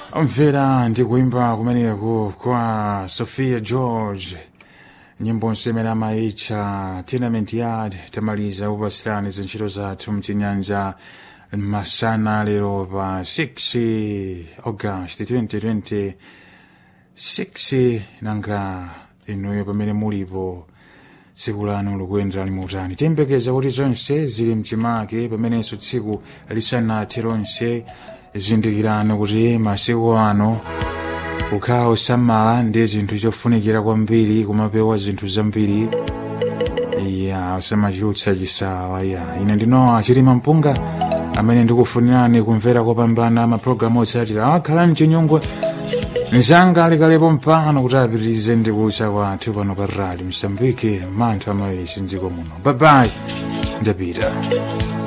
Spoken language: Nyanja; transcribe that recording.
mvera ndi kuimba kumeneku kwa sophia george nyimbo nsemera maitcha tenement yard tamaliza kupasirani zintchito zathu mchinyanja masana lero pa 6 august 2026 nanga inuyo pamene mulipo tsiku lanu likuyendera limutani tiyembekeza kuti zonse zili mchimake pamenenso tsiku lisanathe lonse zindikirani kuti masiku ano kukhala osamala ndi zinthu chofunikira kwambiri kumapewa zinthu zambiri ya osamachitutsa chisawa ya ine ndinowa chilima mpunga amene ndikufunirani kumvera kopambana mapulogalamu otsatira akhala mchinyungwe nzanga alikalepo mpano kuti apitirize ndi kucha kwathu pano pa rali msambike manthu amawiri sindziko muno babayi ndapita